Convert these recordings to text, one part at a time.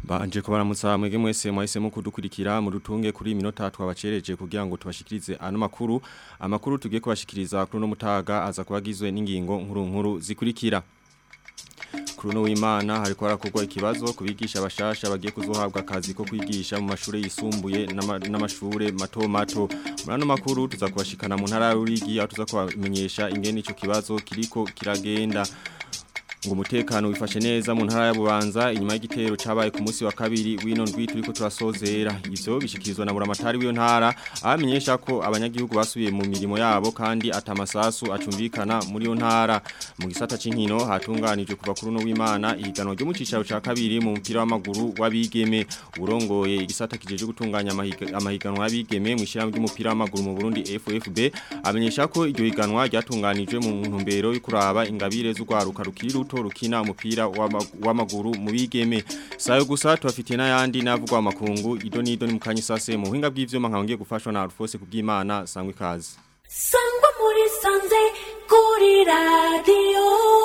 Banje kubaramutsa mwege mwese mwahisemo kudukurikira mu rutunge kuri minota twabacereje kugira ngo tubashikirize ano makuru amakuru tugiye kubashikiriza kuri no mutaga aza kubagizwe n'ingingo nkuru nkuru zikurikira Kuri no w'Imana hariko harakorwa ikibazo kubigisha abashasha bagiye kuzohabwa akazi ko kwigisha mu mashure yisumbuye n'amashure mato mato muri ano makuru tuza kubashikana mu ntara y'Urigi aho tuza kubamenyesha ingene ico kibazo kiriko kiragenda ngo umutekano wifashe neza mu ntara ya Bubanza inyuma y'igitero cabaye ku munsi wa kabiri wino ndwi turiko turasozera ivyo bishikirizwa na buramatari w'iyo ntara abamenyesha ko abanyagihugu basubiye mu mirimo yabo kandi atamasasu acumvikana muri iyo ntara mu gisata c'inkino hatunganijwe kuva kuri no w'Imana ihiganwa ryo mu cicaro ca kabiri mu mupira w'amaguru w'abigeme urongoye igisata kijeje gutunganya amahiganwa y'abigeme mu ishyirahamwe ry'umupira w'amaguru mu Burundi FFB amenyesha ko iryo higanwa ryatunganijwe mu ntumbero yo kuraba ingabire z'ugwaruka rukiri ruto rukina umupira w'amaguru mu bigeme sayo gusa tubafitiye n'ayandi navugwa amakungu ido nido ni mukanye sase mu buhinga bw'ivyuma nkabangiye gufashwa na Alphonse kubw'Imana sangwe kazi sangwa muri sanze kuri radio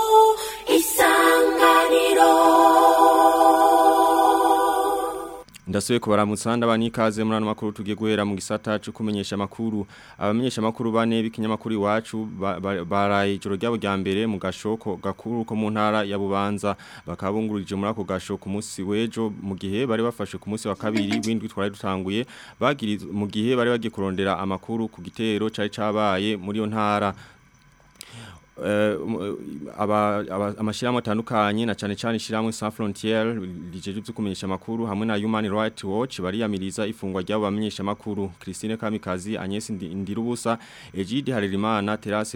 isanganiro Ndasuye kubaramutsa ndabani ikaze muri ano makuru tugiye guhera mu gisata cyo kumenyesha makuru abamenyesha makuru bane b'ikinyamakuru iwacu baraye ijoro ryabo rya mbere mu gashoko gakuru ko mu ntara ya Bubanza bakabungurije muri ako gasho ku munsi wejo mu gihe bari bafashe ku munsi wa kabiri windwi twari dutanguye bagiri mu gihe bari bagiye kurondera amakuru ku gitero cari cabaye muri yo ntara amashirahamwe atandukanye na cyane cyane ishyirahamwe Sans Frontières rijeje byo kumenyesha makuru hamwe na Human Rights Watch bariyamiriza ifungwa ry'abo bamenyesha makuru Christine Kamikazi Agnes Ndirubusa Egide Harerimana Terase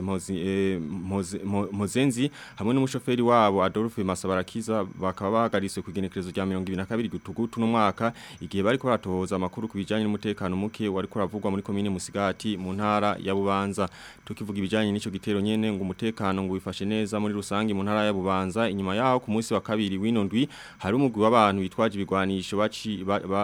Mozenzi hamwe n'umushoferi wabo Adolphe Masabarakiza bakaba bahagaritse ku genekerezo rya 2022 gutugutu no mwaka igihe bari ko ratohoza amakuru kubijanye n'umutekano muke wari ko ravugwa muri commune Musigati mu ntara ya Bubanza tukivuga ibijanye n'ico gitero nyene ngo umutekano ngo wifashe neza muri rusange mu ntara ya Bubanza inyuma yaho ku munsi wa kabiri wino ndwi hari umugwi w'abantu bitwaje ibigwanisho baci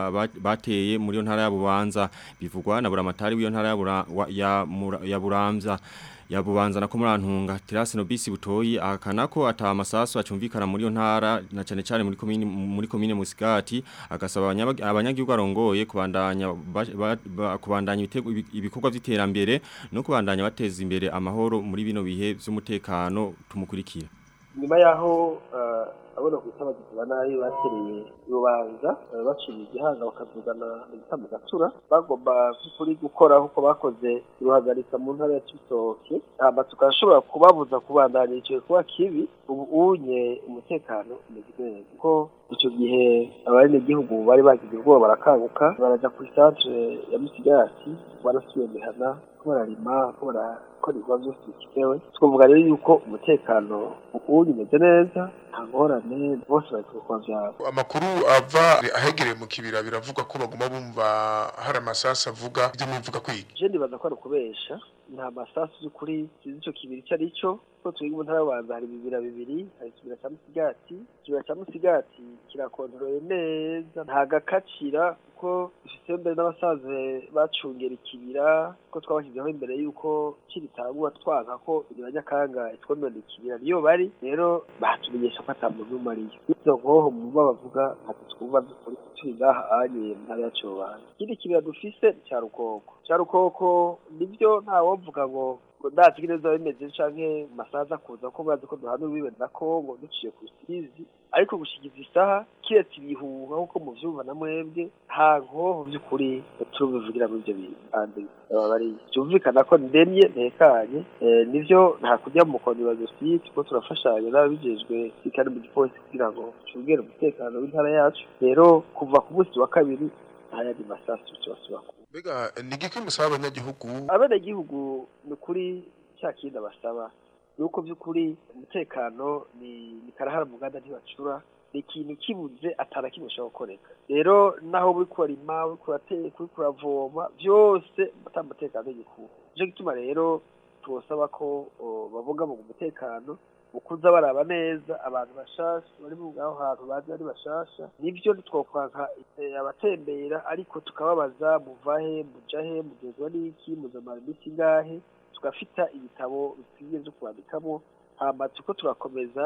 bateye muri yo ntara ya Bubanza bivugwa na buramatari w'iyo ntara ya ya Buramza ya Bubanza na komurantunga Terase Nobisi Butoyi akana ko ata amasasu acumvikana muri yo ntara na cyane cyane muri komine muri komine Musigati agasaba abanyagihugu arongoye kubandanya kubandanya ibikorwa by'iterambere no kubandanya bateza imbere amahoro muri bino bihe by'umutekano tumukurikira nyuma yaho abona ku abagizi ba nabi batereye urubanza baciye igihanga bakavugana mu gatura bagomba by'ukuri gukora nk'uko bakoze iruhagarika mu ntara ya Cibitoke hama tukashobora kubabuza kubandanya icyo kuba kibi ubu unye umutekano umeze neza kuko icyo gihe abenegihugu bari bagize ubwoba barakanguka baraja kuri centre ya Musigati barasubiye mihana ko bararima ko barakora ibikorwa byose bikenewe twavuga rero yuko umutekano ubu umeze neza nta ngorane bose bari ku bikorwa byabo amakuru ava ahegereye mu kibira biravuga ko baguma bumva hari amasasu avuga ibyo muvuga kwiga je ndibaza ko ari ukubesha nta masasu y'ukuri sinzi ico kibiri ico ari cyo ko twiga mu ntara y'ubanza hari ibibira bibiri hari ikibira cya musigati ikibira cya musigati kirakontorore neza nta gakacira kuko dufise mbere n'abasaza bacungera ikibira ko twabashyizeho imbere y'uko kiritangura twanka ko nyakanga itwomera ikibira niyo bari rero batumenyesha ko ata muntu n'umwe ariyo izo nkoho mu bo bavuga ati twumva by'ukuri turi ngaha anye mu ntara yacu y'ubanza ikindi kibira dufise ni cya rukoko cya rukoko nibyo ntawovuga ngo ndazi neza bimeze canke masaza kuza ko bazi ko duhana ubibe na Kongo duciye ku Rusizi ariko gushigiza isaha kiretse ibihuha nkuko muvyumva na mwebwe nta nkoho by'ukuri turubivugira muri ibyo bintu kandi bari byumvikana ko ndemye ntekanye nivyo nta kujya mu kondi wa dosiye ko turafashanya n'ababijejwe kandi mu gipolisi kugira ngo tubwire umutekano w'intara yacu rero kuva ku munsi wa kabiri nta yandi masasu tubasubako mbega ni igiki musaba abanyagihugu abenegihugu ni ukuri cya kindi basaba ni uko by'ukuri umutekano ni karahara mu nganda ntibacura ni ikintu kibuze atara kimwe ushobora gukoreka rero naho uri kurarima uri kurateka uri kuravoma byose ata mutekano w'igikuba nicyo gituma rero tubasaba ko bavuga mu mutekano ukuza baraba neza abantu bashasha bari mu aho hantu bazi ari bashasha nivyo twokwanka abatembera ariko tukababaza muvahe mujahe mugezwa n'iki muzamara imiti ngahe tugafita ibitabo bikwiye vyo kwandikamo hama tuko turakomeza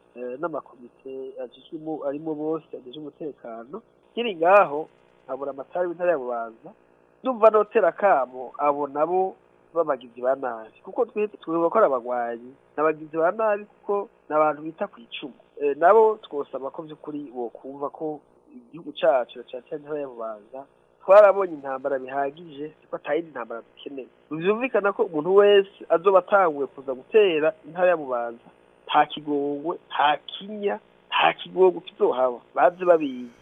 eh, n'amakomite ajejwemo arimo bose ajeje umutekano kiri ngaho nkabura amatari w'intara ya bubanza ndumva notera akamo abo nabo b'abagizi ba nabi kuko twe twebwe ko ari abagwanyi n'abagizi ba nabi kuko ni abantu bita ku icumu Eh, nabo twosaba ko by'ukuri bokumva ko igihugu cacu cyane cyane intara ya bubanza twarabonye intambara bihagije ko atayindi ntambara dukeneye byumvikana ko umuntu wese azoba atanguye kuza gutera intara ya bubanza nta kigongwe nta kinya nta kigogo kizohaba baze babizi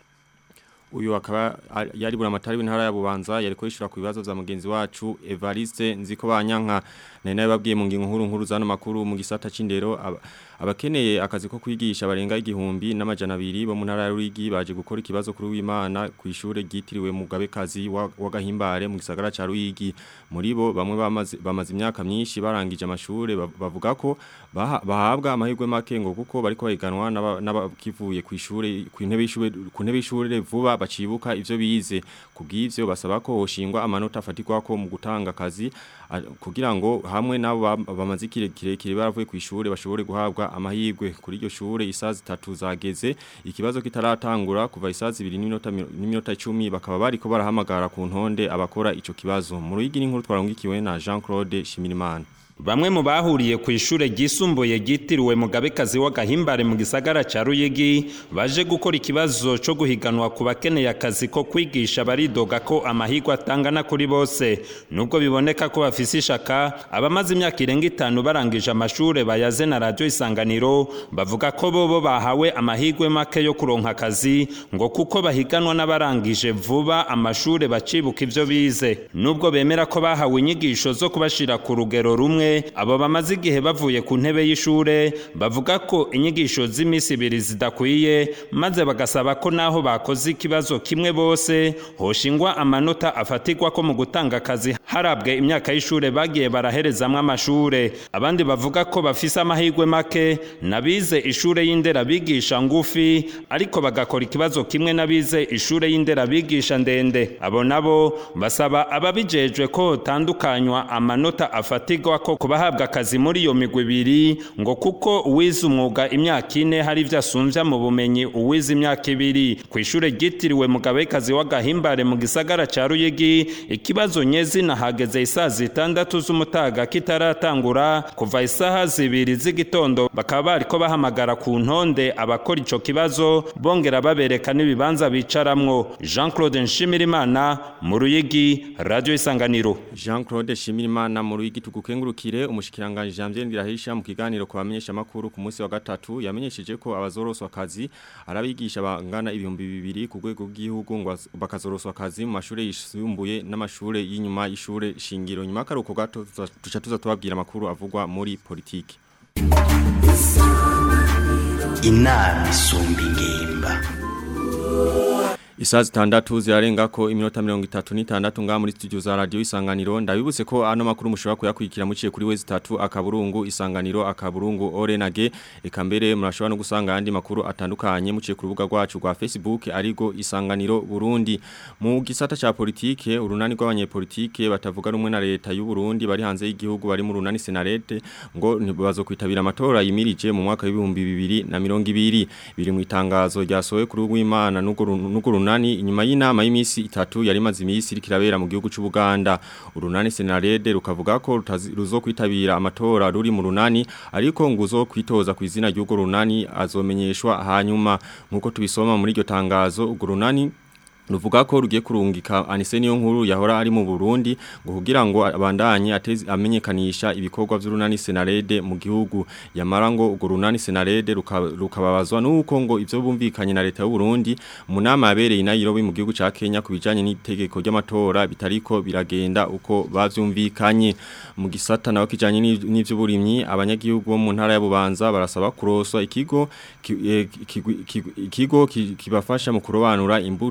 uyu akaba ari- yari buramatari w'intara ya Bubanza yariko yishura ku bibazo vya mugenzi wacu Evariste nziko banyanka nari nababwiye mu ngingo nkuru nkuru zano makuru mu gisata c'indero aba- abakeneye akazi ko kwigisha barenga igihumbi n'amajana abiri bo mu ntara ya Ruyigi baje gukora ikibazo kuri w'Imana ku ishure ryitiriwe Mugabekazi wa wa Gahimbare mu gisagara ca Ruyigi muri bo bamwe bamaze bamaze imyaka myinshi barangije amashure bav- bavuga ko baha- bahabwa amahirwe make ngo kuko bariko bahiganwa n'aba- n'abakivuye ku ishure ku ntebe y'ishure ku ntebe y'ishure vuba bacibuka ivyo bize kubw'ivyo basaba ko hoshingwa amanota afatirwa ko mu gutanga akazi a- kugira ngo hamwe nabo bam- bamaze ikire kirekire baravuye ku ishure bashobore guhabwa amahirwe kuri iryo shure isaha zitatu zageze ikibazo kitaratangura kuva isaha zibiri n'iminota mi- n'iminota 10 bakaba bariko barahamagara ku ntonde abakora ico kibazo mu ruyigi n'inkuru twarangikiwe na Jean Claude Shimirimana Bamwe mu bahuriye ku ishure ryisumbuye ryitiriwe Mugabekazi w'agahimbare mu gisagara ca Ruyigi baje gukora ikibazo co guhiganwa ku bakeneye akazi ko kwigisha baridoga ko amahirwe atangana kuri bose nubwo biboneka ko bafise ishaka abamaze imyaka irenga itanu barangije amashure bayaze na radio isanganiro bavuga ko bobo bahawe amahirwe make yo kuronka akazi ngo kuko bahiganwa n'abarangije vuba amashure bacibuka ivyo bize nubwo bemera ko bahawe inyigisho zo kubashira ku rugero rumwe abo bamaze igihe bavuye ku ntebe y'ishure bavuga ko inyigisho z'imisi ibiri zidakwiye maze bagasaba ko naho bakoze ikibazo kimwe bose hoshingwa amanota afatirwa ko mu gutanga akazi harabwe imyaka y'ishure bagiye baraherezamwo amashure abandi bavuga ko bafise amahirwe make nabize ishure y'indera bigisha ngufi ariko bagakora ikibazo kimwe n'abize ishure y'indera bigisha ndende abo nabo basaba ababijejwe ko hotandukanywa amanota afatirwa ko kubahabwa akazi muri iyo migwi ibiri ngo kuko uwize umwuga imyaka ine hari ivyo asumvya mu bumenyi uwize imyaka ibiri ku ishure ryitiriwe mugabekazi w'agahimbare mu gisagara ca ruyigi ikibazo nyezina hageze isaha zitandatu z'umutaga kitaratangura kuva isaha zibiri z'igitondo bakaba bariko bahamagara ku ntonde abakora ico kibazo bongera babereka n'ibibanza bicaramwo jean claude nshimirimana mu ruyigi radio isanganiro Jean Claude Shimirimana mu ruyigi tugukengurukire umushikiranganje Janvier Ndirahisha mu kiganiro ku bamenyesha makuru ku munsi wa gatatu yamenyesheje ko abazoroswa akazi arabigisha bangana ibihumbi bibiri ku rwego rw'igihugu ngo baz- bakazoroswa akazi mu mashure yisumbuye n'amashure y'inyuma y'ishure shingiro nyuma karuko gato tuza- tuca tuza tubabwira amakuru avugwa muri politiki inama isumba ingimba Isaa zitandatu zirarenga ko iminota mirongo itatu n'itandatu ngaha muri studio za radio isanganiro ndabibutse ko ano makuru mushobora kuyakurikira muciye kuri wezi tatu akaburungu isanganiro akaburungu orenage eka mbere murashobora no gusanga andi makuru atandukanye muciye ku rubuga rwacu rwa Facebook arigo isanganiro Burundi mu gisata ca politike urunani rw'abanyepolitike batavuga rumwe na leta y'u Burundi bari hanze y'igihugu bari mu runani senarete ngo ntibazokwitabira amatora yimirije mu mwaka w'ibihumbi bibiri na mirongo ibiri biri mu itangazo ryasohowe kuri rw'Imana n'urwo runani inyuma y'inama y'imisi itatu yari maze imisi iri kirabera mu gihugu cy'u Buganda urunani senarede rukavuga ko rutazi- ruzokwitabira amatora ruri mu runani ariko ngo uzokwitoza ku izina ry'urwo runani azomenyeshwa hanyuma nkuko tubisoma muri iryo tangazo urwo runani Ruvuga ko rugiye kurungika anise niyo nkuru yahora ari mu Burundi ngo kugira ngo abandanye atezi amenyekanisha ibikorwa vy'urunani senarede mu gihugu yamara ngo urwo runani senarede ruka- rukababazwa nuko ngo ivyo bumvikanye na leta y'u Burundi mu nama yabereye i Nairobi mu gihugu ca Kenya kubijanye n'itegeko ry'amatora bitariko biragenda uko bavyumvikanye mu gisata naho kijanye n'i- n'ivy'uburimyi abanyagihugu bo mu ntara ya Bubanza barasaba kuroswa ikigo ki- eh, kigwi- kigwi- ikigo ki- kibafasha mu kurobanura imbuto ngo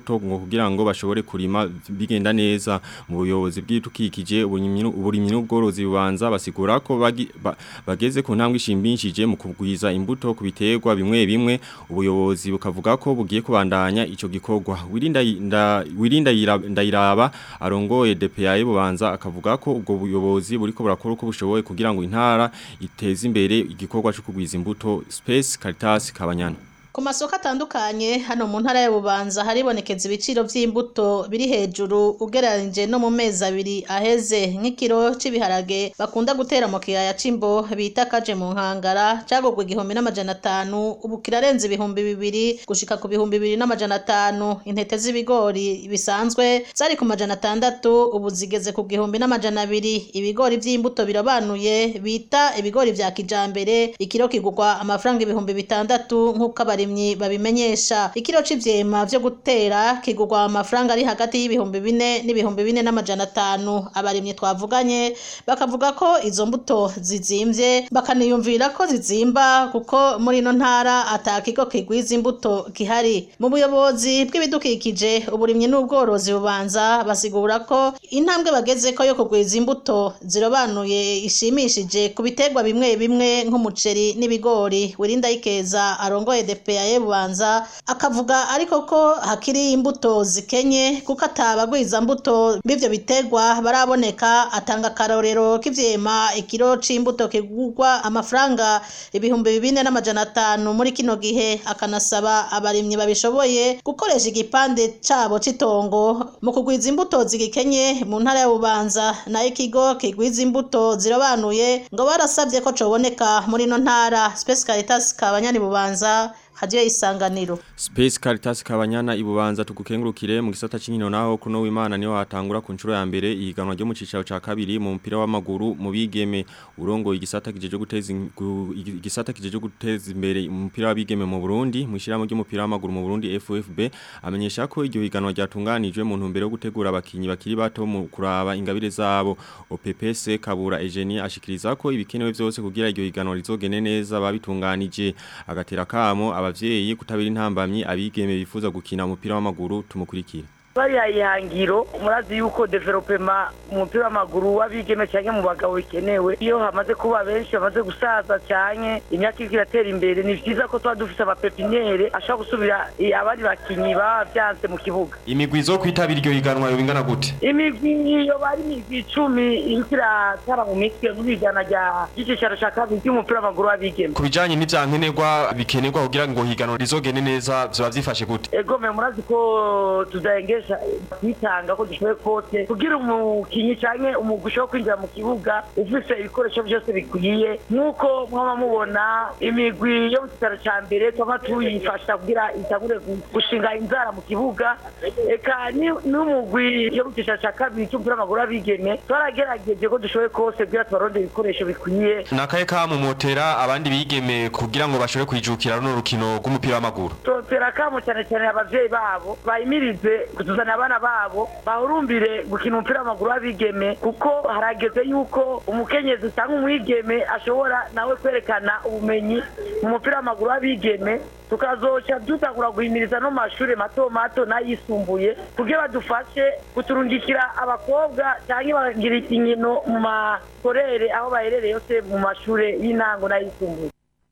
kugira ngo bashobore kurima bigenda neza mu buyobozi bw'itukikije uburimyi n'ubworozi bubanza basigura ko bagi- ba- bageze ku ntambwe ishimbishije mu kugwiza imbuto ku biterwa bimwe bimwe ubuyobozi bukavuga ko bugiye kubandanya ico gikorwa wirinda nda- wirinda yira- ndayiraba arongoye DPA bubanza akavuga ko ubwo buyobozi buriko burakora uko bushoboye kugira ngo intara iteze imbere igikorwa cyo kugwiza imbuto Space Caritas Kabanyana Ku masoko atandukanye hano mu ntara ya Bubanza haribonekeza ibiciro vy'imbuto biri hejuru ugereranije no mu mezi abiri aheze nk'ikiro c'ibiharage bakunda gutera mu kiyaya c'imbo bita kaje mu nkangara cagurwa igihumbi n'amajana atanu ubu kirarenze ibihumbi bibiri gushika ku bihumbi bibiri n'amajana atanu intete z'ibigori bisanzwe zari ku majana atandatu ubu zigeze ku gihumbi n'amajana abiri ibigori vy'imbuto birobanuye bita ibigori vya kijambere ikiro kigurwa amafaranga ibihumbi bitandatu nk'uko abarimyi babimenyesha ikiro c'ivyema vyo gutera kigurwa amafaranga ari hagati y'ibihumbi bine n'ibihumbi bine n'amajana atanu abarimyi twavuganye bakavuga ko izo mbuto zizimvye bakaniyumvira ko zizimba kuko muri ino ntara ata kigo kigwiza imbuto gihari mu buyobozi bw'ibidukikije uburimyi n'ubworozi bubanza basigura ko intambwe bagezeko yo kugwiza imbuto zirobanuye ishimishije ku biterwa bimwe bimwe nk'umuceri n'ibigori wirinda yikeza arongoye DPA bubanza akavuga ariko ko hakiri imbuto zikenye kuko atabagwiza mbuto b'ivyo biterwa baraboneka atanga akarorero k'ivyema ikiro c'imbuto kigurwa amafaranga ibihumbi bine n'amajana atanu muri kino gihe akanasaba abarimyi babishoboye gukoresha igipande cabo c'itongo mu kugwiza imbuto zigikenye mu ntara ya Bubanza nayo ikigo kigwiza imbuto zirobanuye ngo barasabye ko coboneka muri ino ntara Space Caritas Kabanyani Bubanza hadiyo isanganiro Space Caritas Kabanyana ibubanza tugukengurukire mu gisata c'inkino naho kuno w'Imana niho hatangura ku nshuro ya mbere ihiganwa ryo mu cicaro ca kabiri mu mupira w'amaguru mu bigeme urongo igisata kijeje guteza in- gu- igisata kijeje guteza imbere umupira w'abigeme mu Burundi mu ishiramo ry'umupira w'amaguru mu Burundi FFB amenyesha ko iryo higanwa ryatunganijwe mu ntumbero yo gutegura abakinyi bakiri bato mu kuraba ingabire zabo OPPC Kabura Eugenie ashikiriza ko ibikenewe byose kugira iryo higanwa rizogene neza babitunganije agatera kamo abavyeyi kutabira intambamyi abigeme bifuza gukina umupira w'amaguru tumukurikira bariya ihangiro murazi yuko developema mu mupira w'amaguru w'abigeme cyangwa mu bagabo bikenewe iyo hamaze kuba benshi bamaze gusaza cyane imyaka iriko iratera imbere ni vyiza ko tuba dufise amapepiniere ashobora gusubira eh, abandi bakinyi baba vyanse mu kibuga imigwi zo kwitabira iryo higanwa bingana gute imigwi iyo bari imigwi icumi iriko iratara mu mitwe muri ijana rya ry'icicaro ca kabiri ry'umupira w'amaguru w'abigeme ku bijanye n'ivyankenerwa bikenerwa kugira ngo higanwa rizogene neza vyoba vyifashe gute egome murazi ko tudahengesha kwitanga ko dushoboye kose kugira umukinyi canke umugwi ushobora kwinjira mu kibuga ufise ibikoresho vyose bikwiye nk'uko mwaba mubona imigwi yo mu kitaro ca mbere twama tuyifasha kugira itangure gu- gushinga inzara mu kibuga eka ni- n'umugwi yo mu kitaro ca kabiri c'umupira w'amaguru w'abigeme twaragerageje ko dushoboye kose kugira tubarondere ibikoresho bikwiye nakaye kamumotera abandi bigeme kugira ngo bashobore kwijukira runo rukino rw'umupira w'amaguru totera kamo cyane cyane abavyeyi babo bayimirize kutuzana abana babo bahurumbire gukina umupira w'amaguru w'abigeme kuko harageze yuko umukenyezi cyangwa umwigeme ashobora nawe kwerekana ubumenyi mu mupira w'amaguru w'abigeme tukazoca dutangura guhimiriza no mu mashuri mato mato n'ayisumbuye kugira badufashe kuturungikira abakobwa cyangwa bagira inkino mu makorere aho baherereye yose mu mashuri y'intango n'ayisumbuye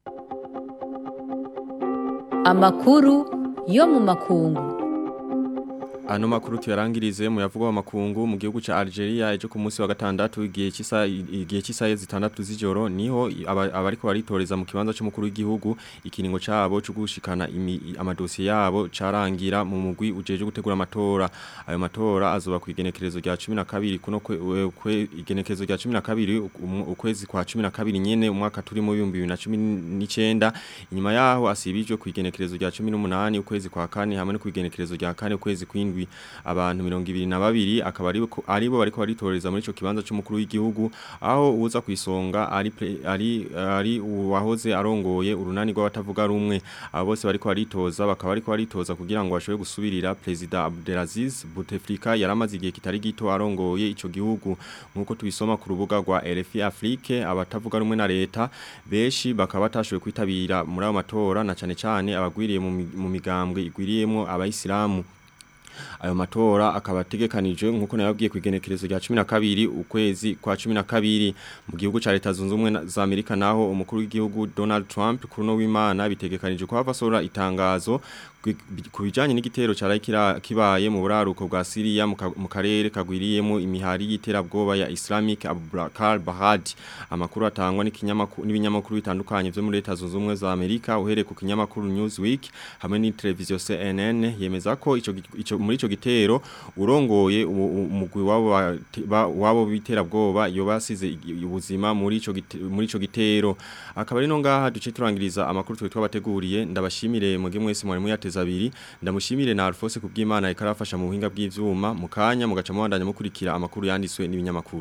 amakuru yo mu makungu Ano makuru tuyarangirize mu yavuga makungu mu gihugu ca Algeria ejo ku munsi wa gatandatu igihe cyisa igihe cy'isaye zitandatu z'ijoro niho aba- abariko baritoreza mu kibanza cy'umukuru w'igihugu ikiringo cabo cyo gushikana imi- amadosiye yabo carangira mu mugwi ujeje gutegura amatora ayo matora azoba ku igenekerezo rya 12 kuno kwe, we- kwe igenekerezo rya 12 umu- ukwezi kwa 12 nyene umwaka turi mu 2019 inyuma yaho asibijwe ku igenekerezo rya 18 ukwezi kwa kane hamwe no ku igenekerezo rya kane ukwezi kw'indwi abantu 22 akaba ari aribo bariko baritoreza muri ico kibanza cy'umukuru w'igihugu aho uza kwisonga ari pre- ari ari uwahoze arongoye urunani rw'abatavuga rumwe abo bose bariko baritoza bakaba bariko baritoza kugira ngo bashobore gusubirira president Abdelaziz Bouteflika yaramaze igihe kitari gito arongoye ico gihugu nkuko tubisoma ku rubuga rwa RFI Afrique abatavuga rumwe na leta beshi bakaba batashoboye kwitabira muri ayo matora na cane cane abagwiriye mu mi- mu migambwe igwiriyemo abayisilamu ayo matora akaba ategekanije nkuko nababwiye ku igenekerezo rya 12 ukwezi kwa 12 mu gihugu ca leta zunze ubumwe za Amerika naho umukuru w'igihugu Donald Trump kuruno w'Imana bitegekanije ko havasora itangazo ku bijanye n'igitero cyari kibaye mu buraruko bwa Syria mu karere kagwiriyemo imihari y'iterabwoba ya Islamic Abubakar Bahad amakuru atangwa n'ibinyamakuru bitandukanye byo muri leta zunze ubumwe za Amerika uhereye ku kinyamakuru Newsweek hamwe ni televiziyo CNN yemeza ko ico, ico muri ico gitero urongoye umugwi wabo wabo biterabwoba yobasize ubuzima muri ico muri ico gitero akaba ari no ngaha duce turangiriza amakuru twe twabateguriye ndabashimire muge mwese mwari muyateza abiri ndamushimire na Alphonse kubw'Imana ikarafasha mu buhinga bw'ivyuma mukanya mugaca mubandanya mukurikira amakuru yanditswe n'ibinyamakuru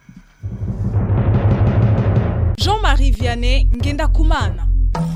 Jean-Marie Vianney ngenda kumana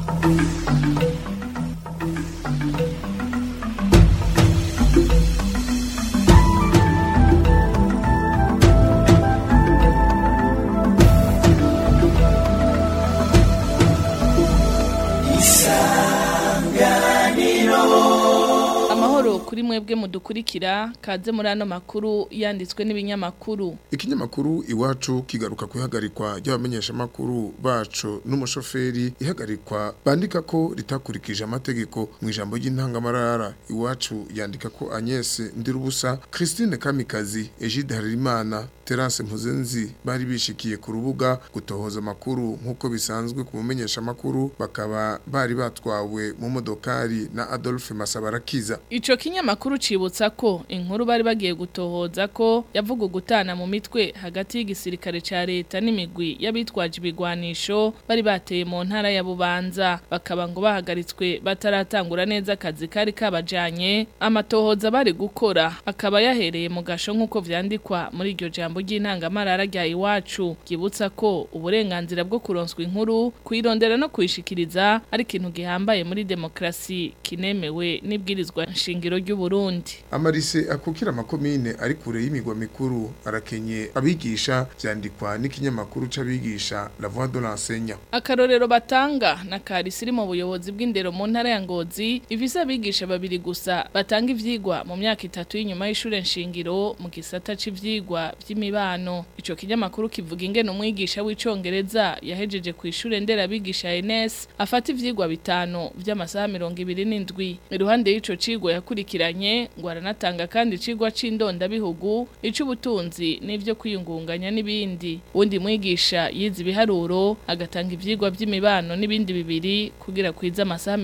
kuri mwebwe mudukurikira kaze muri ano makuru yanditswe n'ibinyamakuru ikinyamakuru iwacu kigaruka kwihagarikwa ry'abamenyesha makuru bacu n'umushoferi ihagarikwa bandika ko ritakurikije amategeko mu ijambo ry'intangamarara iwacu yandika ko Agnes Ndirubusa Christine Kamikazi Egide Harimana Terence Mpuzenzi bari bishikiye ku rubuga gutohoza amakuru nk'uko bisanzwe ku mumenyesha makuru bakaba bari batwawe mu modokari na Adolphe Masabarakiza Ico kinyamakuru cibutsa ko inkuru bari bagiye gutohoza ko yavuga gutana mu mitwe hagati y'igisirikare ca leta n'imigwi y'abitwaje ibigwanisho bari bateye mu ntara ya Bubanza bakaba ngo bahagaritswe bataratangura neza akazi kari kabajanye amatohoza bari gukora akaba yahereye mu gasho nk'uko vyandikwa muri iryo jambo ry'intangamarara rya iwacu gibutsa ko uburenganzira bwo kuronswa inkuru kuyirondera no kuyishikiriza ari ikintu gihambaye muri demokrasi kinemewe n'ibwirizwa nshingiro ry'u Burundi amarise akukira amakomine ari kure y'imigwa mikuru arakenye abigisha vyandikwa n'ikinyamakuru c'abigisha La Voix de l'enseignant akarorero batanga na karisi iri mu buyobozi bw'indero mu ntara ya Ngozi ifise abigisha babiri gusa batanga ivyigwa mu myaka itatu y'inyuma y'ishure nshingiro mu gisata c'ivyigwa vy'imibano ico kinyamakuru kivuga ingene umwigisha w'icongereza yahejeje ku ishure ndera abigisha NS afata ivyigwa bitanu vy'amasaha 27 iruhande y'ico cigwa yakurikiranye ngo aranatanga kandi icigwa c'indonda bihugu ic'ubutunzi n'ivyo kwiyungunganya n'ibindi undi mwigisha yize ibiharuro agatanga ivyigwa vy'imibano n'ibindi bibiri kugira kwiza amasaha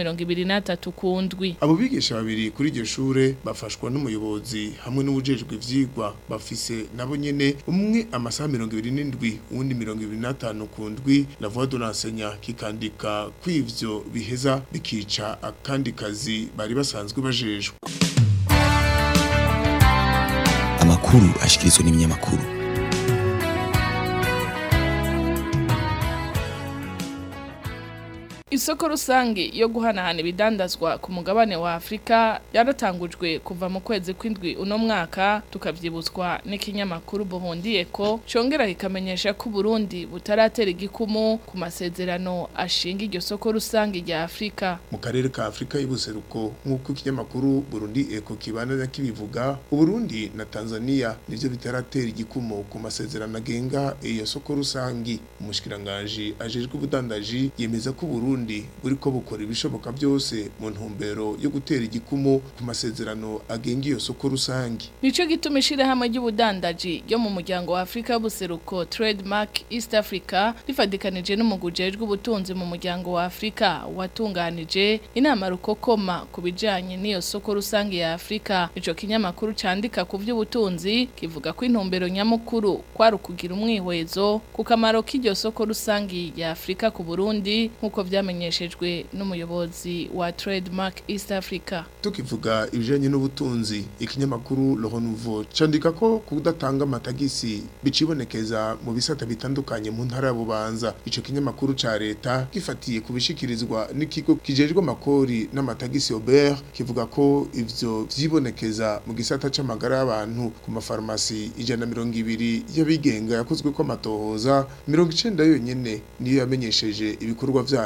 23 kundwi abo bigisha babiri kuri iryo shure bafashwa n'umuyobozi hamwe n'ubujejwe ivyigwa bafise nabo nyene umwe amasaha 27 uwundi 25 kundwi la voix de l'enseignant kikandika kw'ivyo biheza bikica akandi kazi bari basanzwe bajejwe amakuru ashikirizwa n'ibinyamakuru Isoko rusangi yo guhanahana ibidandazwa ku mugabane wa Afrika yaratangujwe kuva mu kwezi kw'indwi uno mwaka tukavyibutswa n'ikinyamakuru Burundi Eco congera kikamenyesha ko Burundi butaratera igikumu ku masezerano ashinga iryo soko rusangi rya Afrika mu karere ka Afrika y'ubuseruko nk'uko ikinyamakuru Burundi Eco kibana kibivuga Burundi na Tanzania nivyo bitaratera igikumu ku masezerano agenga iyo soko rusangi umushikiranganje ajejwe ubudandaji yemeza ko Burundi buriko bukora ibishoboka byose mu ntumbero yo gutera igikumu ku masezerano agenga iyo soko rusangi nico gituma ishirahamwe ry'ubudandaji ryo mu muryango wa Afrika y'ubuseruko Trademark East Africa rifadikanije n'umugujejwe ubutunzi mu muryango wa Afrika watunganije inama rukokoma ku bijanye n'iyo soko rusangi ya Afrika ico kinyamakuru candika ku vy'ubutunzi kivuga ko intumbero nyamukuru kwari ukugira umwihwezo ku kamaro k'iryo soko rusangi ya Afrika ku Burundi nk'uko vyamenyeshejwe n'umuyobozi wa Trademark East Africa tukivuga ibijanye n'ubutunzi ikinyamakuru Le Renouveau candika ko kudatanga amatagisi bicibonekeza mu bisata bitandukanye mu ntara ya Bubanza ico kinyamakuru ca leta gifatiye kubishikirizwa n'ikigo kijejwe amakori n'amatagisi Aubert kivuga ko ivyo vyibonekeza mu gisata c'amagara y'abantu ku mafarmasi ijana mirongo ibiri y'abigenga yakozwe ko amatohoza mirongo icenda yonyene niyo yamenyesheje ibikorwa vyayo mu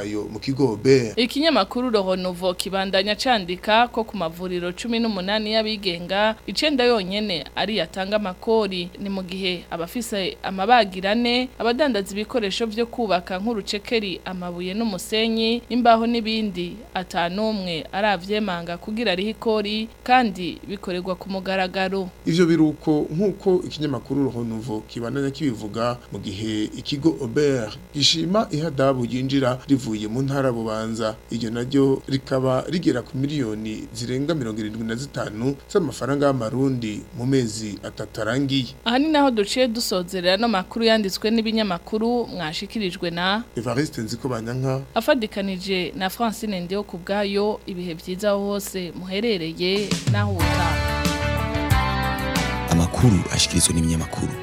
kigo Ober Ikinyamakuru Rohonovo kibandanya candika ko ku mavuriro 18 y'abigenga icenda yonyene ari yatanga amakori ni mu gihe abafise amabagirane abadandaza ibikoresho vyo kubaka nk'urucekeri amabuye n'umusenyi imbaho n'ibindi atanumwe aravyemanga kugira rihe ikori kandi bikorerwa ku mugaragaro ivyo biruko nk'uko ikinyamakuru Rohonovo kibandanya kibivuga mu gihe ikigo Ober gishima ihadabu yinjira rivuye mu ntara bubanza iryo naryo rikaba rigera ku miliyoni zirenga 75 z'amafaranga y'amarundi mu mezi atatu arangiye aha ni naho duciye dusozerera no makuru yanditswe n'ibinyamakuru mwashikirijwe na Evariste Nzikobanyanka afadikanije na Francine Ndio kubgayo ibihe byiza aho hose muherereye naho utaha amakuru ashikirizwa n'ibinyamakuru